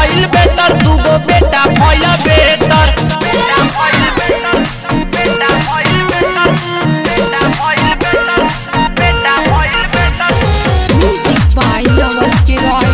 भइल बेटर दूगो बेटा भइल बेटर बेटा भइल बेटर बेटा भइल बेटर बेटा भइल बेटर बेटा भइल बेटर Music by Naval Kiroy.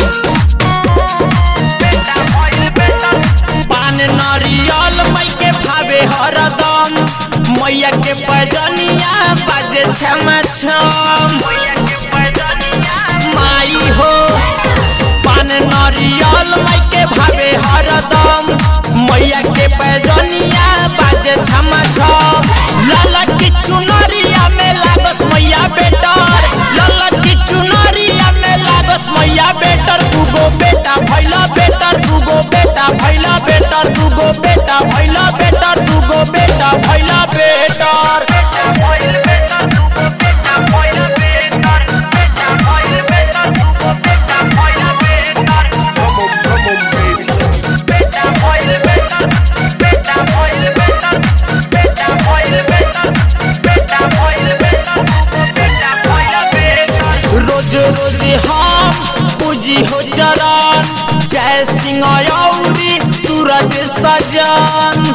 बेटा भइल बेटर पान नरियल मई के भावे हरदम मैया के पैजनिया बाजे छमा छम मैया के पैजनिया माई हो पान नरियल मई के भावे हरदम मैया के पैजनिया बाजे छमा छम लाला की चुनरिया में लागत मैया बेटर लाला की चुनरिया में लागत मैया बेटर दूगो बेटा भैला बेटर दूगो बेटा भैला बेटर दूगो बेटा भैला बेटर दूगो बेटा भैला बेटर बेटा भइल बेटर दूगो बेटा भइल बेटर बेटा भइल बेटर दूगो बेटा भइल बेटर Come on, come on, baby. बेटा भइल बेटर बेटा भइल बेटर बेटा भइल बेटर बेटा भइल बेटर बेटा भइल बेटर रोज रोज हम पूजी हो चरण जय सिंह यौरी सूरज सजन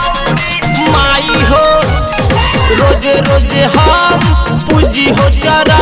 माई हो रोज रोज हम पूजी हो चरण